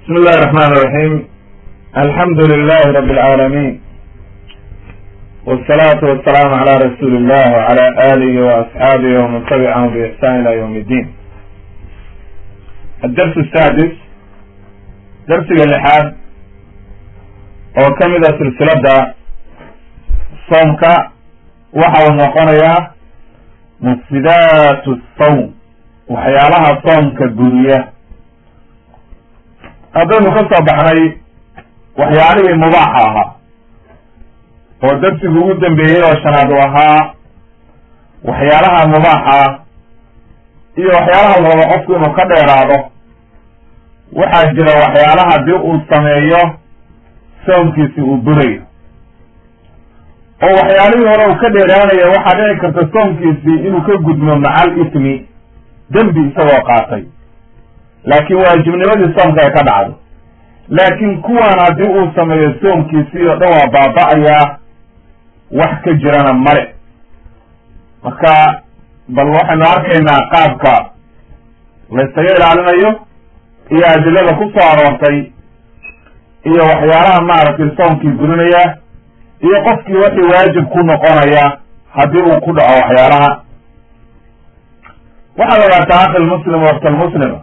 بسم الله الرحمن الرحيم الحمد لله رب العالمين والصلاة والسلام على رسول الله وعلى آله وأصحابه ومن تبعهم بإحسان إلى يوم الدين الدرس السادس درس اللحاد oo ka mid a silsilada soomka waxa uu noqonayaa mufsidaatu sawm waxyaalaha soomka guriya haddaynu ka soo baxnay waxyaalihii mubaaxa ahaa oo darsigu ugu dambeeyey oo shanaad u ahaa waxyaalaha mubaaxa iyo waxyaalaha la rabo qofku inuu ka dheeraado waxaa jira waxyaalaha haddii uu sameeyo soomkiisi uu burayo oo waxyaalihii hore uu ka dheeraanaya waxaa dhici karta soomkiisii inuu ka gudmo macal ismi dembi isagoo qaatay laakiin waajibnimadii soomka ay ka dhacdo laakiin kuwan haddii uu sameeyo soomkiisii oo dhan waa baaba-ayaa wax ka jirana male marka bal waxaynu arkaynaa qaabka laysaga ilaalinayo iyo adilada ku soo aroortay iyo waxyaalaha maaragtay soomkii gurinaya iyo qofkii wixii waajib ku noqonaya haddii uu ku dhaco waxyaalaha waxaad ogaataa akhi lmuslim waqta lmuslima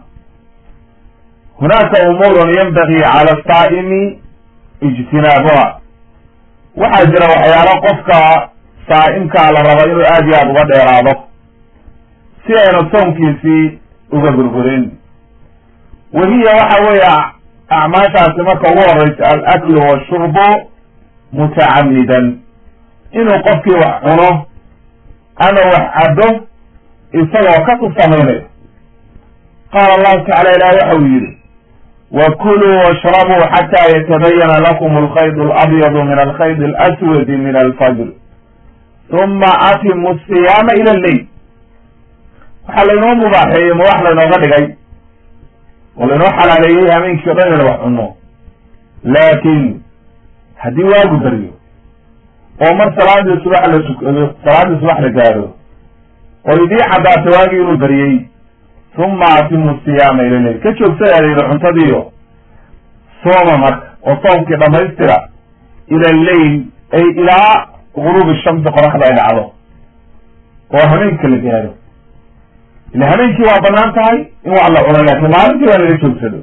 hunaaka umuurun yanbagii cala saa'imi ijtinaabuha waxaa jira waxyaalo qofka saa'imkaa la raba inuu aad iyo aad uga dheeraado si aynu soomkiisii uga burburin wahiya waxa weeye acmaashaasi marka ugu horeysa alaklu washurbu mutacamidan inuu qofkii wax cuno ama wax caddo isagoo kas u samaynayo qaala allahu tacala ilahi waxa uu yidhi wakuluu washrabuu xataa yatabayana lakum alkhayd alabyadu min alkhayd alaswadi min alfajr uma atimu siyaama ila lleyl waxaa laynoo mubaaxeeyey mubaax laynooga dhigay oo laynoo xalaaleeyey hameenkii o dhan inaynu wax cunno laakiin haddii waagu baryo oo mar salaadii subax la tukado salaadii subax la gaadho oo idii caddaata waagii inuu baryey uma atimu siyaama ila leyl ka joogsadaa layidhi cuntadiiyo sooma marka oo soomkii dhamaystira ila leyl ay ilaa guruubi shamsi qoraxda ay dhacdo oo hameenka la gaadho ila hameenkii waa banaan tahay in wax la cuno laakiin maalintii waa laga joogsado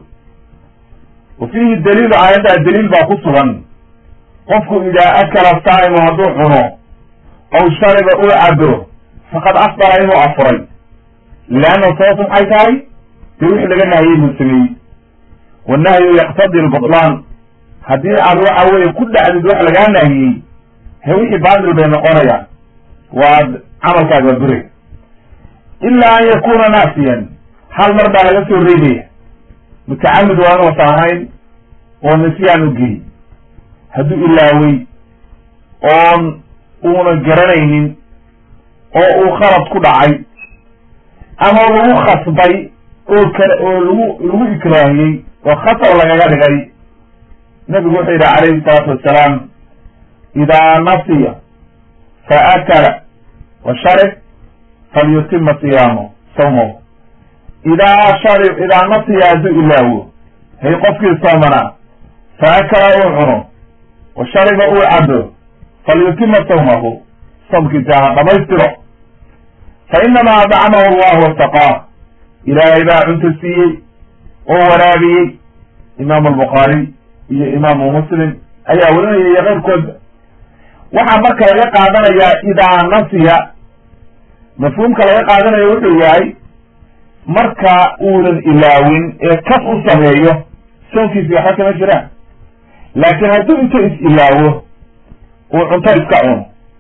wa fiihi daliilu aayaddaa daliil baa ku sugan qofku idaa akala saa'imu hadduu cuno aw shariba uu cabo faqad afdara inuu afuray leanna sababtu maxay tahay dee wixii laga nahiyey buu sameeyey wannahyu yaqtadi lbutlaan haddii aad waxa weeye ku dhacdid wax lagaa nahiyey he wixii baatil bay noqonayaan waad camalkaaga buray ilaa an yakuna naasiyan hal mar baa laga soo reebaya mutacamid waa inuusan ahayn oo nisyaan u geey hadduu ilaawey oon uuna garanaynin oo uu khalad ku dhacay ama lagu khasbay oo kale oo lagu lagu ikraahiyey oo khasab lagaga dhigay nabigu wuxuu yidhi calayhi salaatu wassalaam idaa nasiya fa akala wa sharib falyutima siyaamo sawmahu idaa shari idaa nasiya hadduu ilaawo hay qofkii soomanaa fa akala uu cuno wa shariba uu cabo falyutima sawmahu soomkiisa ha dhamaystiro fa inamaa adcamahu allahu wasaqaah ilaahay baa cunto siiyey oo waraabiyey imaamu albukhaari iyo imaamu muslim ayaa warinaya iyo keyrkoodba waxaa marka laga qaadanayaa idaa nasiya mafhuumka laga qaadanayo wuxuu yahay marka uunan ilaawin ee kas u sameeyo soonkiisi waxba kama jiraan laakiin hadduu inta is ilaawo uu cunto iska cuno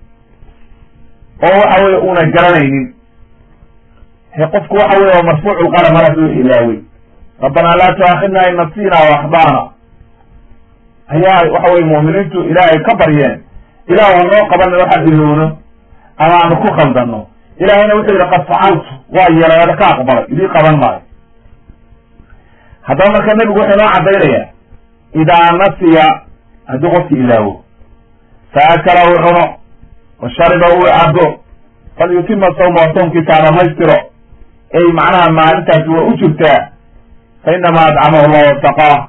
oo waxa weye una garanaynin he qofku waxa weye waa marfuucu lqalam mar hadduu ilaawey rabbanaa laa tuaakhidna in nasina o axdaana ayaa waxa weye mu'miniintu ilaahay ka baryeen ilaah waa noo qabanin waxaan ilowno ama aanu ku khaldano ilaahayna wuxuu yidhi qad facaltu waa yeelay ka aqbalay idii qaban maayo haddaba marka nebigu wuxuu noo caddaynaya idaa nasiya haddii qofki ilaawo fa akala uu cuno wa shariba uu cabo falyutima sawma soomkiisa ha dhamaystiro ay macnaha maalintaasi waa u jirtaa fa inamaa adcamahu llah wasaqaah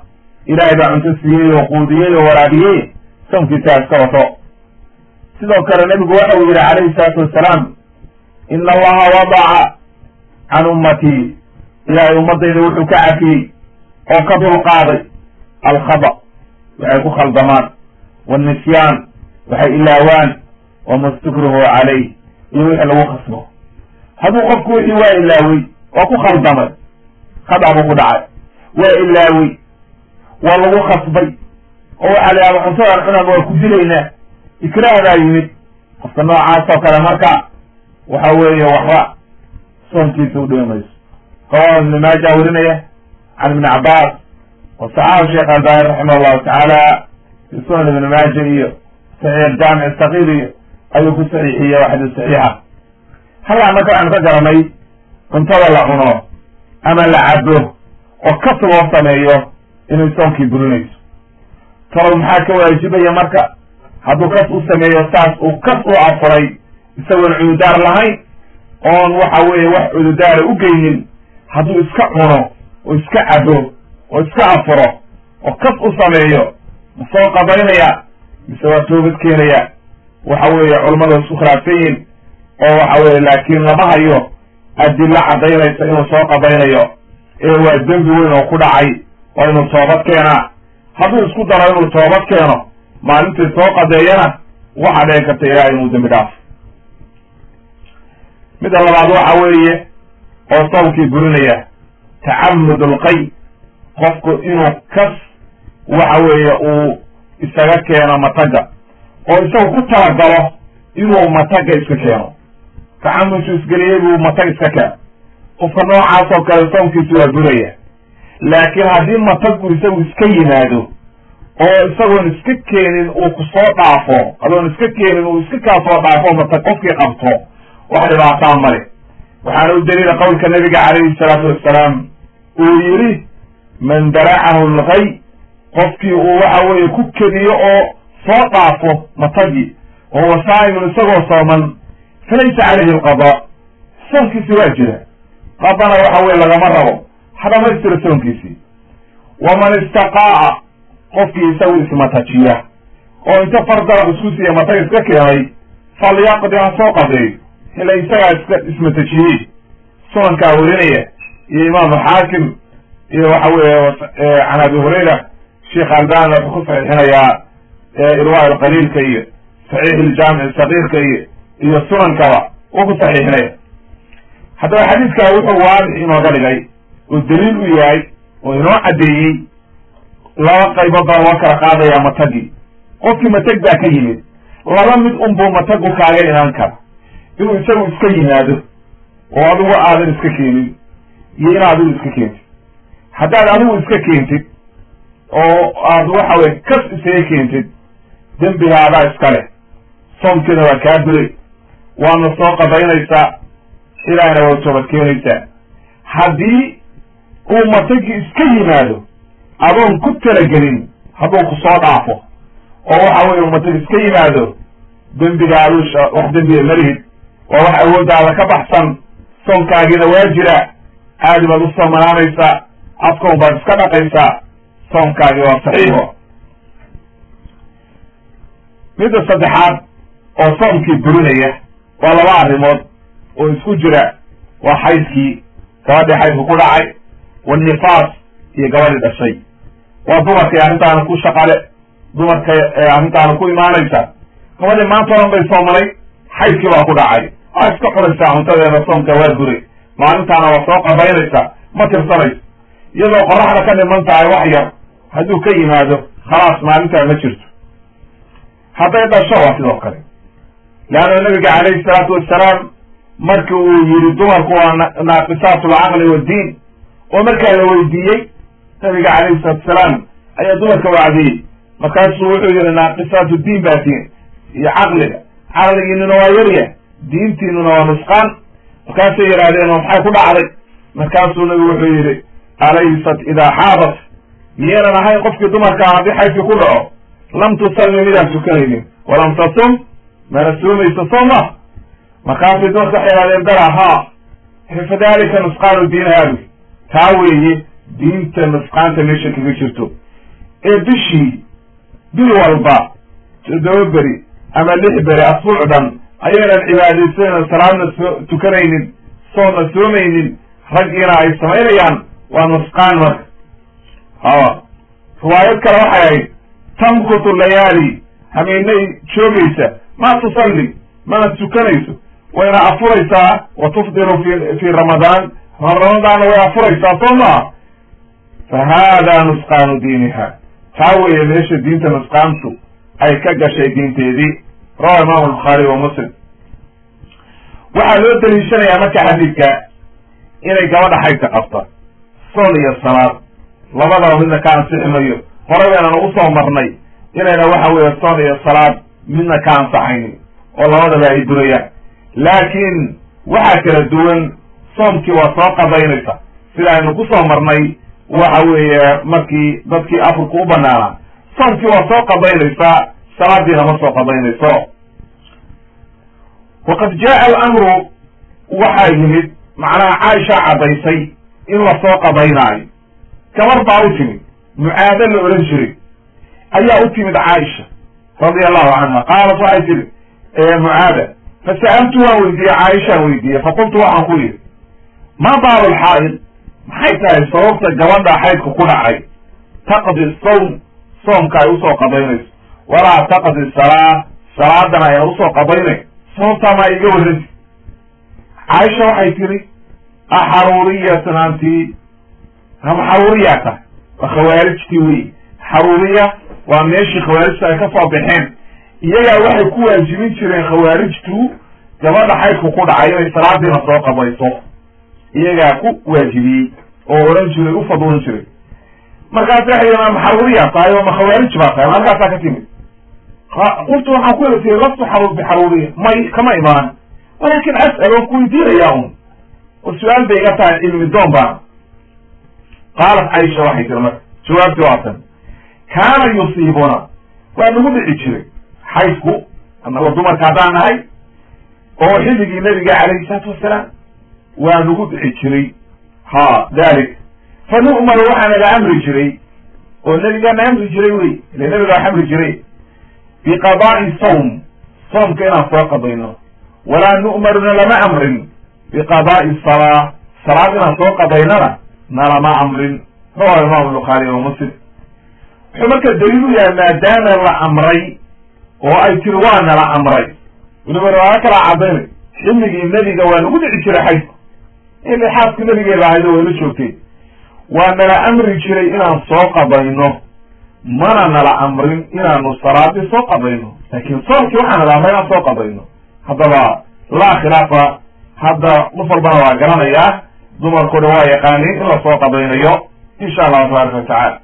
ilaahay baa cunto siiyey oo quudiyey oo waraabiyey soonkiisa iska wato sidoo kale nebigu waxa uu yidhi calayhi salaatu wassalaam ina allaha wadaca can ummatii ilaahay ummadayda wuxuu ka cafiyey oo ka dulqaaday alkhada waxay ku khaldamaan wاnisyaan waxay ilaawaan wamastukrihu calayh iyo wixii lagu khasbo hadduu qofku wixii waa ilaawey waa ku khaldamay khada buu ku dhacay waa ilaawey waa lagu khasbay oo waxaa la yahada cuntadan cunaba waa ku dilaynaa ikraah baa yimid qofka noocaas oo kale marka waxa weeye waxba soonkiisa u dhimi mayso rawahu ibn maaja werinaya can ibni cabaas wa saxahu sheekh albani raximah llahu tacaala fi sunan ibni maaja iyo saxiix jaamic sakiir iyo ayuu ku saxiixiyey waa xadiis saxiixa halkaa marka waxaanu ka garanay cuntada la cuno ama la cabo oo kas loo sameeyo inay soonkii burinayso talow maxaa ka waajibaya marka hadduu kas u sameeyo saas uu kas u afuray isagoon cududaar lahayn oon waxa weeye wax cududaara u geynin hadduu iska cuno oo iska cabo oo iska afuro oo kas u sameeyo ma soo qabaynaya mise waa toobad keenaya waxa weeye culammadu isku khilaafsan yihin oo waxa weye laakiin lama hayo adilla caddaynaysa inuu soo qabaynayo ee waa dembi weyn oo ku dhacay waa inuu toobad keenaa hadduu isku daro inuu toobad keeno maalintii soo qadeeyana waxaa dhici karta ilahay inuu dembi dhaafo midda labaad waxa weeye oo soomkii burinaya tacamud lqay qofku inuu kas waxa weeye uu isaga keeno mataga oo isagu ku talagalo inuu mataga iska keeno tacamudku isgeliyey buu matag iska keeno qofka noocaas oo kale soomkiisu waa buraya laakiin haddii matagu isagu iska yimaado oo isagoon iska keenin uu ku soo dhaafo adoon iska keenin uu iska kaa soo dhaafo matag qofkii qabto wax dhibaataa male waxaana u daliila qowlka nabiga calayhi salaatu wassalaam uu yidhi man daracahu lgay qofkii uu waxa weeye ku kediyo oo soo dhaafo matagii oo huwa saa'imun isagoo sooman falaysa calayhi alqada soonkiisi waa jira qadana waxa weye lagama rabo ha dhamaystira soonkiisii waman istaqaa'a qofkii isagu ismatajiya oo inta far darab isku siiya matag iska keenay falyaqdi ha soo qadeeyo ila isagaa iska ismatajiyey sunankaa werinaya iyo imaamu xaakim iyo waxa weeye can abi hurayra sheekh albani wuxuu ku saxiixinayaa irwa alqaliilka iyo saxiix iljaamic sagiirka iyo iyo sunankaba uu ku saxiixinaya haddaba xadiidkaa wuxuu waadix inooga dhigay oo daliil u yahay oo inoo caddeeyey laba qaybood baa loo kala qaadayaa matagii qofkii matag baa ka yimid laba mid unbuu matagu kaaga imaan kara inuu isagu iska yimaado oo adigu aadan iska keenin iyo in adigu iska keentid haddaad adigu iska keentid oo aad waxa weye kas isaga keentid dembigaadaa iska leh soomkiina waa kaa buray waana soo qabaynaysaa ilaahna waa toobad keenaysaa haddii uu matagii iska yimaado adoon ku talagelin hadduu ku soo dhaafo oo waxa weye matag iska yimaado dembigaadu wax dembiga malihid waa wax awooddaada ka baxsan soonkaagiina waa jira aadi baad u soomanaanaysaa afkoon baad iska dhaqaysaa soonkaagi waa saxiixo midda saddexaad oo soomkii burinaya waa laba arrimood oo isku jira waa xaydkii gabadhii xaydku ku dhacay wanifaas iyo gabadhii dhashay waa dumarkii arrintaana ku shaqale dumarka arrintaana ku imaanaysa gabadhii maanta oran bay soomanay xaydkii baa ku dhacay waa iska cunaysaa cuntadeeda soomka waa buray maalintaana waa soo qabaynaysa ma tirsanayso iyadoo qoraxda ka dhiman tahay wax yar hadduu ka yimaado khalaas maalintaa ma jirto hadday dhasho waa sidoo kale leanna nabiga calayhi salaatu wassalaam marki uu yidhi dumarku waa naaqisaatu alcaqli waddiin oo markaa la weydiiyey nabiga calayhi salatu wasalaam ayaa dumarka wacdiyey markaasuu wuxuu yihi naaqisaatu diin baa tiin iyo caqliga caqligiinuna waa yarya diintiinuna waa nusqaan markaasay yidhaahdeen oo maxay ku dhacday markaasuu nabigu wuxuu yidhi alaysat idaa xaadat miyaynan ahayn qofkii dumarkaa haddii xaydkii ku dhaco lam tusalli midaan tukanaynin walam tasum mana soomayso soo ma markaasay dumarka waxay yidhahdeen dara haa fadalika nusqaanu diin haadi taa weeye diinta nusqaanta meesha kaga jirto ee bishii bil walba toddoba beri ama lix beri asbuuc dhan ayaynan cibaadaysanayno salaadna soo tukanaynin soonna soomaynin raggiina ay samaynayaan waa nusqaan marka hawa riwaayad kale waxay ahayd tamkutu layaali hameenay joogaysa ma tusalli mana tukanayso wayna afuraysaa wa tufdiru fi fi ramadaan ramadaanna way afuraysaa soo maa fa hada nusqaanu diiniha taa weeye meesha diinta nusqaantu ay ka gashay diinteedii rawa imaamu albukhaari wa muslim waxaa loo daliishanayaa marka xadiidka inay gabadha xaydka qabta soon iyo salaad labadaba midna ka ansixi mayo hore baynaan ugu soo marnay inayna waxa weeye soon iyo salaad midna ka ansaxaynin oo labadaba ay durayaan laakiin waxaa kala duwan soomkii waa soo qadaynaysa sida aynu ku soo marnay waxa weeye markii dadkii afurka u banaanaa soomkii waa soo qadaynaysaa salaadiina ma soo qadaynayso waqad jaa alamru waxaa yimid macnaha caaisha caddaysay in lasoo qadaynaayo gabar baa u timid mucaado la odhan jiray ayaa u timid caaisha radia allahu canha qaalat waxay tihi mucaada fasa'altu waan weydiiyey caaishaan weydiiyey faqultu waxaan ku yidhi ma baalu lxaa'id maxay tahay sababta gabadha xaydka ku dhacay taqdi sawm soomka ay usoo qadaynayso walaa taqdi salaa salaadana ayna usoo qadaynay sababtaa maa iga waranti caaisha waxay tihi axaruuriyatan anti ama xaruuriyaa tahay waa khawaarijtii wey xaruuriya waa meeshii khawaarijta ay ka soo baxeen iyagaa waxay ku waajibin jireen khawaarijtu gabadha xaydku ku dhacay inay salaadiina soo qabayso iyagaa ku waajibiyey oo odhan jiray u fadwoon jiray markaas waxay yidhi ma xaruuriyaa tahay oo ma khawaarij baa tahay halkaasaa ka timid qultu waxaan ku tii lastu xaruur bixaruuriya may kama imaan walakin as'al waan ku weydiinayaa un oo su-aal bay iga tahay cilmi doon baan qaalat caisha waxay tiri marka jawaabtii waa tan kaana yusiibuna waa nagu dhici jiray xaydku anagoo dumarka haddaan nahay oo xilligii nabiga calayhi salaatu wasalaam waa nagu dhici jiray ha dalik fa nu'maru waxaa naga amri jiray oo nabigaana amri jiray wey ile nabiga wax amri jiray biqadaa'i sawm soomka inaan soo qadayno walaa nu'maruna lama amrin biqadaa'i salaa salaad inaan soo qadaynana nalama amrin rawahu imam bukhaari wa muslim wuxuu marka daliil u yahay maadaama la amray oo ay tiri waa nala amray weliba riwaayo kalaa cadaynay xilligii nebiga waa nagu dhici jiray xaydku ili xaaska nabigeeda ahayd oo wayla joogtay waa nala amri jiray inaan soo qabayno mana nala amrin inaanu salaadii soo qabayno laakin soomkii waxaa nala amray inaan soo qabayno haddaba laa khilaafa hadda qof walbana waa garanayaa dumarku dhan waa yaqaaniin in lasoo qabaynayo insha allahu tabaaraka watacala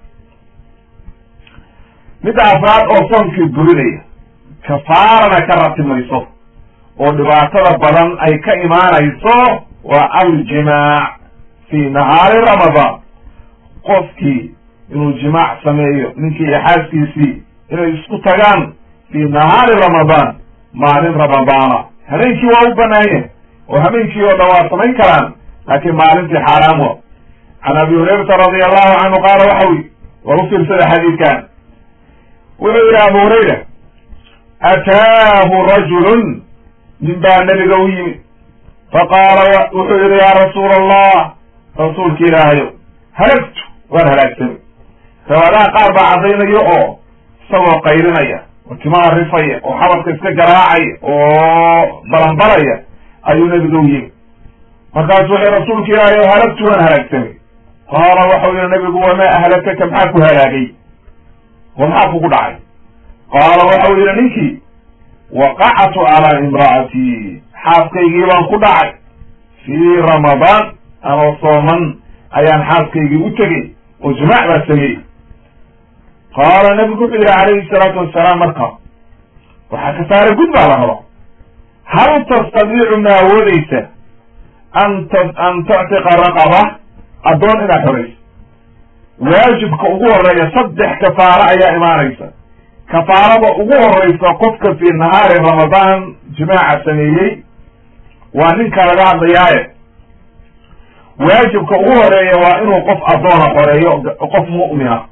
midda afraad oo soomkii burinaya kafaarana ka ratimayso oo dhibaatada badan ay ka imaanayso waa aljimaac fi nahaari ramadaan qofkii inuu jimaac sameeyo ninkii iyo xaaskiisii inay isku tagaan fi nahaari ramadaan maalin ramadaana habeenkii waa u banaanye oo habeenkii oo dhan waa samayn karaan laakiin maalintii xaaraam wa can abi hurayrata radia allahu canhu qaala waxa wi war u fiirsada xadiidkan wuxuu yidhi abu hurayra ataahu rajulun nin baa nebiga u yimid faqaala wuxuu yidhi yaa rasuula allah rasuulki ilaahayo halagtu waan halaagsamay riwaadaha qaar baa caddaynayo oo isagoo qayrinaya oo timaha rifaya oo xabadka iska garaacaya oo balanbalaya ayuu nebiga u yimid markaasu wuxuu rasuulka ilaahayo halagtu waan halaagsamay qaala waxau yihi nebigu wamaa ahlakaka maxaa ku halaagay oo maxaa kugu dhacay qaala waxau yihi ninkii waqactu calaa imra'atii xaaskaygii baan ku dhacay fii ramadaan anoo sooman ayaan xaaskaygii u tegey oo jimaac baa sameeyey qaala nabigu wuxuu yihi calayhi salaatu wasalaam marka waxaa ka saara gud baa la raba hal tastadiicu ma awoodeysa an t an tuctiqa raqaba addoon inaad xorayso waajibka ugu horeeya saddex kafaaro ayaa imaanaysa kafaarada ugu horeysa qofka fi nahaari ramadaan jimaaca sameeyey waa ninka laga hadlayaaye waajibka ugu horeeya waa inuu qof addoona xoreeyo qof mu'mina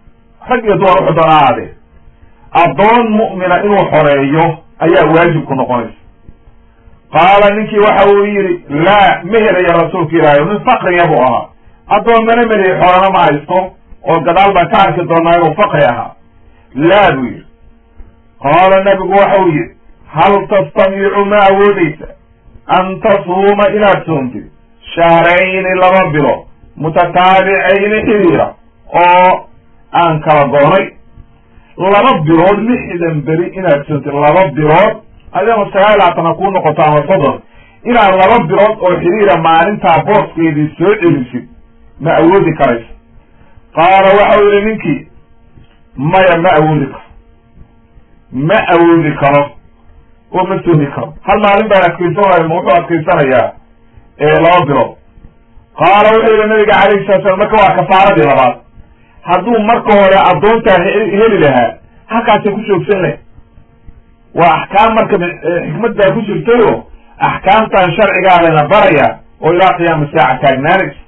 rag iyo dumar wuxuu doona ahaadee addoon mu'mina inuu xoreeyo ayaa waajib ku noqonaysa qaala ninkii waxa uu yidhi laa ma helaya rasuulka ilaahay nin fakriya buu ahaa addoomana melihi xoolana ma haysto oo gadaal baan ka arki doonaa inuu fakri ahaa laa buu yidhi qaala nabigu waxa uu yidhi hal tastamiicu ma awoodeysa an tasuuma inaad soontid shahrayni laba bilo mutataabicayni xiriira oo aan kala goonay laba bilood lixdan beri inaad soontid laba bilood adama sagaal laatana kuu noqoto ama soddon inaad laba bilood oo xiriira maalintaa booskeedii soo celisid ma awoodi karaysa qaala waxau yihi ninkii maya ma awoodi karo ma awoodi karo oo ma soomi karo hal maalin baan adkaysanaya ma wuxuu adkaysanayaa laba bilood qaala wuxuu yihi nabiga calayhi salatu slam marka waa kafaaradii labaad hadduu marka hore addoontaa heli lahaa halkaasay ku joogsan lahay waa axkaam marka xikmad baa ku jirtayo axkaamtan sharcigaa layna baraya oo ilaa qiyaama saaca taagnaanaysa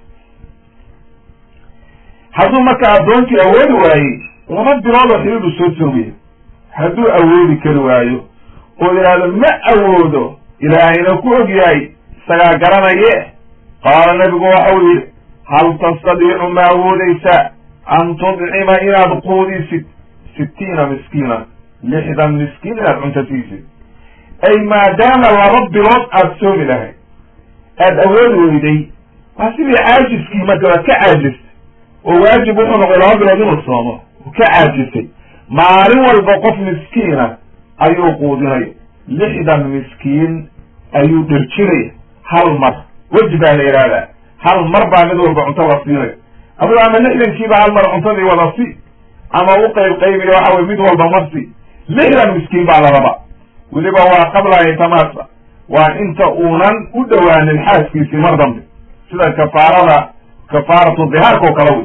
hadduu marka addoontii awoodi waayey laba bilood oo xiriiru soo soogaya hadduu awoodi kari waayo oo yidhaahdo ma awoodo ilaahayna ku og yahay isagaa garanaye qaala nabigu waxau yidhi hal tastadiicu ma awoodeysa an tudcima inaad quudisid sittiina miskiina lixdan miskiin inaad cunto siisid ay maadaama laba bilood aada soomi lahayd aada awoodi weyday waa sidii caajiskii marka waad ka caajistay oo waajib wuxuu noqday laba bilood inuu soomo ka caajisay maalin walba qof miskiina ayuu quudinaya lixdan miskiin ayuu dherjinaya hal mar weji baa la yidhaahdaa hal mar baa mid walba cunto la siinay adugu ama lixdankiiba hal mar cuntadii wada si ama u qayb qaybiya waxa weye mid walba marsi lixdan miskiin baa la raba weliba waa qabla yatamaasa waa inta uunan u dhowaanin xaaskiisii mar dambe sida kafaarada kafaaratu dihaarka oo kale wey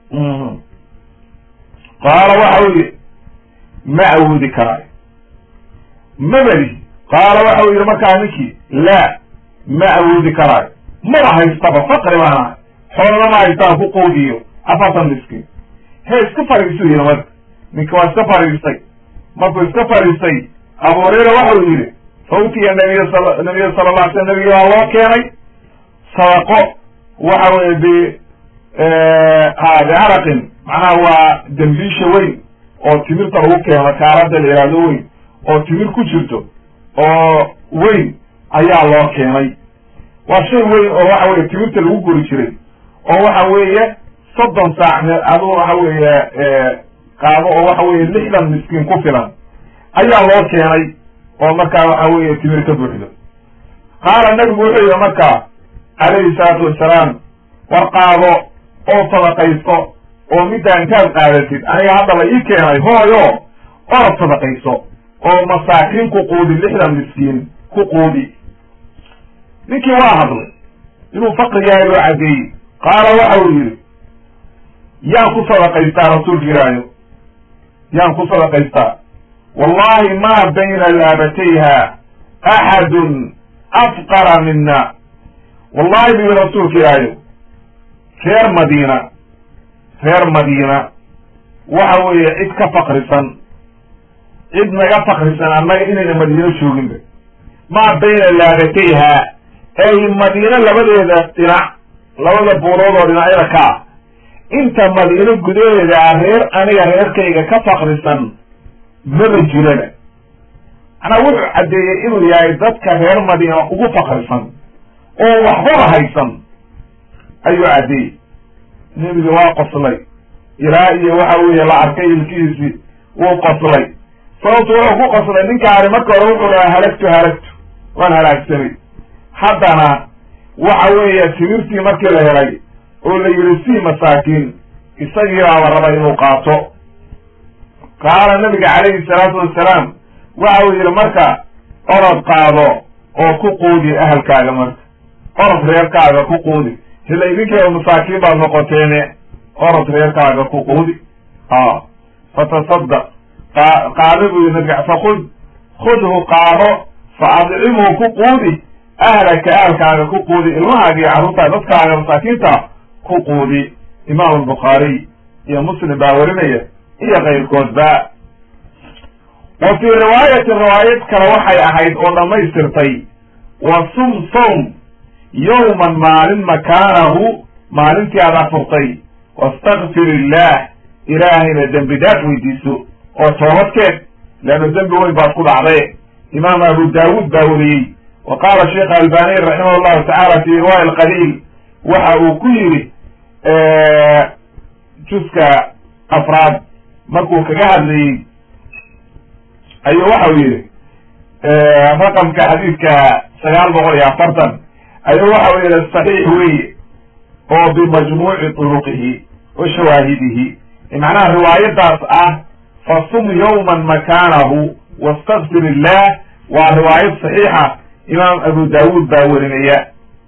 qaala waxa uu yihi ma awoodi karaayo mabadi qaala waxa uu yihi markaa ninkii laa ma awoodi karaayo maba haystaba fakri baan ahay xoolana ma haystaan ku quudiyo afartan miskiin he iska fariisu yidhi marka ninka waa iska fariistay markuu iska fariistay abu hurayra waxa uu yihi fawtiya nabiy sal nabiya sala la alay slam nabiga waa loo keenay sadaqo waxa weye b bicaraqin macnaha waa dembiisha weyn oo timirta lagu keeno kaalada la yihahdo weyn oo timir ku jirto oo weyn ayaa loo keenay waa shay weyn oo waxa weye timirta lagu guri jiray oo waxa weeye soddon saac me aduu waxa weeye qaado oo waxa weeye lixdan miskiin ku filan ayaa loo keenay oo markaa waxa weeye timir ka buuxdo qaala nabigu wuxuu yihi markaa calayhi salaatu wassalaam war qaado oo sadaqayso oo middaa intaad qaadatid aniga hadda la ii keenay hooyo orad sadaqayso oo masaakiin ku quudi lixdan miskiin ku quudi ninkii waa hadlay inuu fakri yahay loo caddeeyey qaala waxa uu yidhi yaan ku sadaqaystaa rasuulka ilaahayo yaan ku sadaqaystaa wallahi ma bayna laabatayha axadun afqara mina wallahi bu yihi rasuulka ilaahayo reer madiina reer madiina waxa weeye cid ka fakrisan cid naga fakrisan annaga inayna madiino jooginba maa bayna laabatayha ay madiino labadeeda dhinac labada buurood oo dhinacyada ka ah inta madiino gudaheeda ah reer aniga reerkayga ka fakrisan maba jiraba macnaa wuxuu caddeeyey inuu yahay dadka reer madiina ugu fakrisan oo waxbaba haysan ayuu caddeeyey nebiga waa qoslay ilaa iyo waxa weeye la arkay ilkihiisii wuu qoslay sababtu wuxuu ku qoslay ninkaani marka hore wuxuu lahaa halagtu halagtu waan halaagsanay haddana waxa weeye timirtii markii la helay oo la yidhi sii masaakiin isagii baaba raba inuu qaato qaala nabiga calayhi salaatu wassalaam waxa uu yidhi marka orod qaado oo ku quudi ahalkaaga marka orod reerkaaga ku quudi hila idinkeeda masaakiin baad noqoteene orod reerkaaga ku quudi a fatasadaq qaado buu yidhi nabiga fakud khudhu qaado fa adcimhu ku quudi ahlaka ahalkaaga ku quudi ilmahaaga iyo carruurtaa dadkaaga masaakiinta ku quudi imaamu albukhaariy iyo muslim baa warinaya iyo kayrkoodba wa fii riwaayatin riwaayad kale waxay ahayd oo dhammaystirtay wa sum sowm yowman maalin makaanahu maalintii aad afurtay wastakfir illah ilaahayna dembi dhaaf weydiiso oo toobadkeed leanna dembi weyn baad ku dhacday imaam abu daawuud baa weriyey wa qaala sheekh albaniy raximah llahu tacaala fi riwaaya alqaliil waxa uu ku yidhi juska afraad markuu kaga hadlayey ayuu waxau yidhi raqamka xadiidka sagaal boqol iyo afartan ayuu waxau yidhi saxiix weye oo bimajmuuci turuqihi wa shawaahidihi macnaha riwaayadaas ah fasum yowman makaanahu wastakfir illah waa riwaayad saxiixa imaam abu daawuud baa werinaya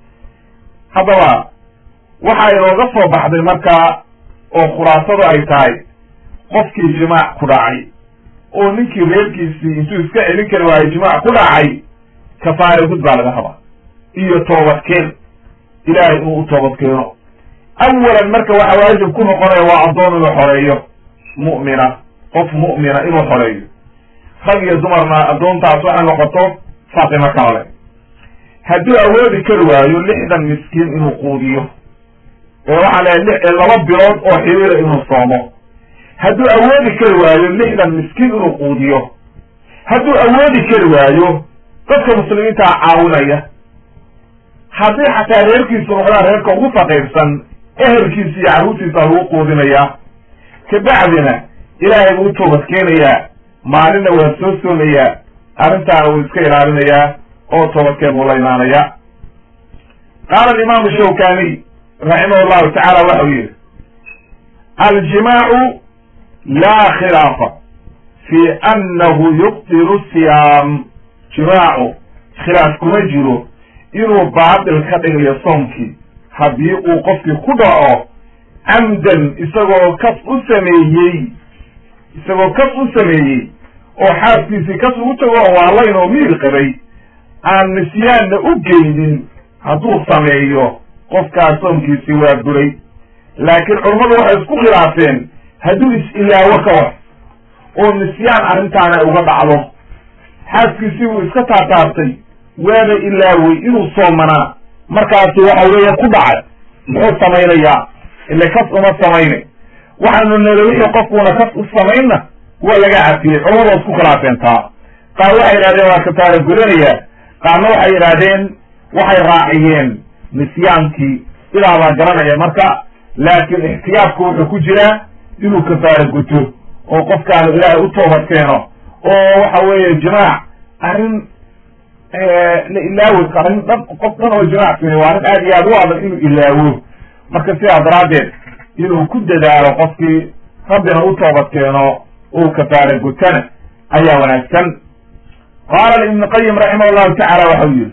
haddaba waxa inooga soo baxday markaa oo khulaasadu ay tahay qofkii jimaac ku dhacay oo ninkii reerkiisii intuu iska celin kari waayo jimaac ku dhacay kafaare gud baa laga rabaa iyo toobadkeen ilaahay inuu u toobadkeeno awalan marka waxa waajib ku noqonaya waa addoon inuu xoreeyo mu'mina qof mu'mina inuu xoreeyo rag iyo dumarna addoontaas waxay noqoto faatimo kaale hadduu awoodi kari waayo lixdan miskiin inuu quudiyo ee waxaa leeyahay laba bilood oo xiriira inuu soomo hadduu awoodi kari waayo lixdan miskiin inuu quudiyo hadduu awoodi kari waayo dadka muslimiintaa caawinaya haddii xataa reerkiisu noqdaan reerka ugu faqiirsan ehelkiisa iyo carruurtiisa lagu quudinayaa kabacdina ilaahay buu u toobadkeenayaa maalinna waa soo soomayaa arrintaana wuu iska ilaalinayaa oo toobadkeen buu la imaanaya qaala alimaamu shawkaniy raximah llahu tacala waxau yihi aljimaacu laa khilaafa fi annahu yubtilu siyaam jimaacu khilaaf kuma jiro inuu baatil ka dhigayo soomkii haddii uu qofkii ku dhaco camdan isagoo kas u sameeyey isagoo kas u sameeyey oo xaaskiisii kas ugu tago oo waalayn oo miir qabay aan nisyaanna u geynin hadduu sameeyo qofkaas soomkiisii waa buray laakiin culummadu waxay isku khilaafeen hadduu is-ilaawo ka war oo nisyaan arrintaana uga dhacdo xaaskiisii wuu iska taataabtay waaba ilaawey inuu soomanaa markaasi waxa weeye ku dhacay muxuu samaynayaa ile kas uma samaynay waxaanu nele wixii qofkuuna kas u samaynna waa laga cafiyey culamadu waa isku khilaafeen taa qaar waxay yidhahdeen waa kafaara gudanayaa qaarna waxay yidhaahdeen waxay raaciyeen nisyaankii sidaa baa garanaya marka laakiin ixtiyaabku wuxuu ku jiraa inuu kafaara guto oo qofkaanu ilaahay u toobad keeno oo waxa weeye jimaac arrin la ilaawi arrin dhan qof dhan oo jimaac samey waa arrin aad iyo aad u adag inuu ilaawo marka sidaa daraaddeed inuu ku dadaalo qofkii rabbina u toobad keeno uu kafaara gutana ayaa wanaagsan qaala ibnu qayim raximah llahu tacala waxau yihi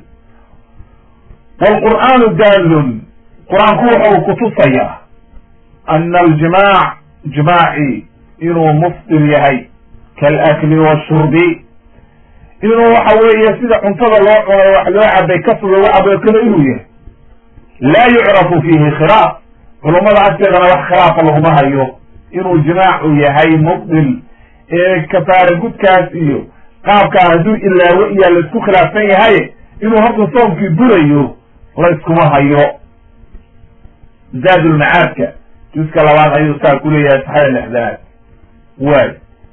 wlqur'aanu daalun qur-aanku wuxuu kutusayaa ana aljimaac jimaaci inuu muftir yahay kaalakli washurbi inuu waxa weeye sida cuntada loo cunay wax loo cabay kas looga cabayo kale inuu yahay laa yucrafu fiihi khilaaf culummada agteedana wax khilaafa laguma hayo inuu jimaacu yahay mubdil ee kafaara gudkaas iyo qaabkaa hadduu ilaawo iyaa laisku khilaafsan yahay inuu horta soomkii burayo layskuma hayo zaadulmacaadka juska labaad ayuu saa ku leeyahay saxada lexdanaad waay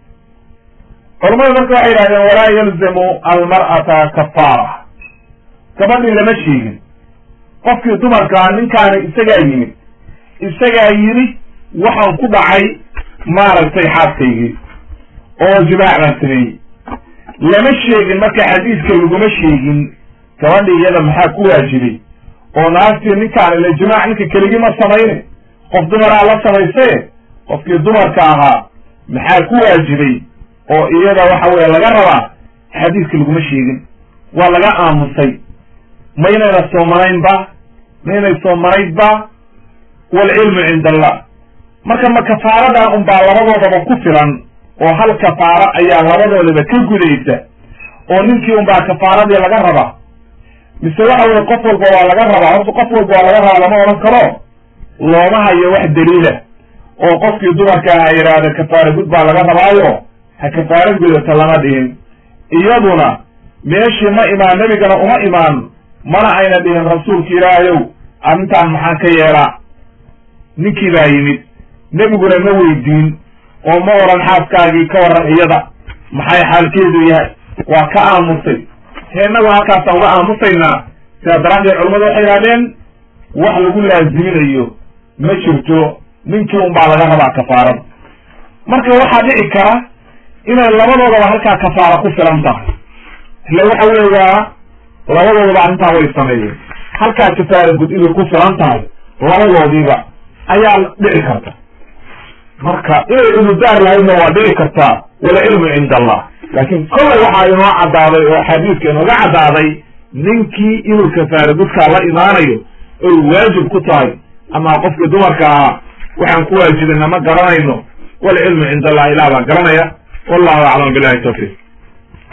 culamadu marka waxay yidhahdeen walaa yalzamu almar'ata kafaara gabadhii lama sheegin qofkii dumarkaa ninkaani isagaa yimid isagaa yidhi waxaan ku dhacay maaragtay xaaskaygii oo jimaac baan sameeyey lama sheegin marka xadiiska laguma sheegin gabadhii iyada maxaa ku waajibay oo naagtii ninkaan ila jimaac ninka keligii ma samayne qof dumaraa la samaysaye qofkii dumarka ahaa maxaa ku waajibay oo iyada waxa weye laga rabaa xadiiska laguma sheegin waa laga aamusay maynayna soomanaynba maynay soomanaydba waalcilmu cinda allah marka ma kafaaradan unbaa labadoodaba ku filan oo hal kafaaro ayaa labadoodaba ka gudaysa oo ninkii unbaa kafaaradii laga rabaa mise waxa weye qof walba waa laga rabaa horta qof walba waa laga rabaa lama odhan karo looma hayo wax daliila oo qofkii dumarka ha yidhaahda kafaara gud baa laga rabaayo ha kafaara gudata lama dhihin iyaduna meeshii ma imaan nebigana uma imaan mana ayna dhihin rasuulka ilaahayow arrintaan maxaan ka yeelaa ninkii baa yimid nebiguna ma weydiin oo ma oran xaaskaagii ka waran iyada maxay xaalkeedu yahay waa ka aamusay he innagu halkaasaan uga aamusaynaa sidaa daraaddeed culamadu waxay yidhahdeen wax lagu laaziminayo ma jirto ninkii un baa laga rabaa kafaarada marka waxaa dhici kara inay labadoodaba halkaa kafaara ku filan tahay ille waxa weeyaa labadoodaba arrintaa way sameeyeen halkaa kafaara gud inay ku filan tahay labadoodiiba ayaa dhici karta marka inay cudurdaar lahaydna waa dhici kartaa wala cilmu cinda allah laakiin kollay waxaa inoo caddaaday oo axaadiiska inooga caddaaday ninkii inuu kafaara gudkaa la imaanayo oy waajib ku tahay ama qofkii dumarka ahaa waxaan ku waajibina ma garanayno walcilmu cinda allah ilah baa garanaya wallahu aclam billahi tawfiiq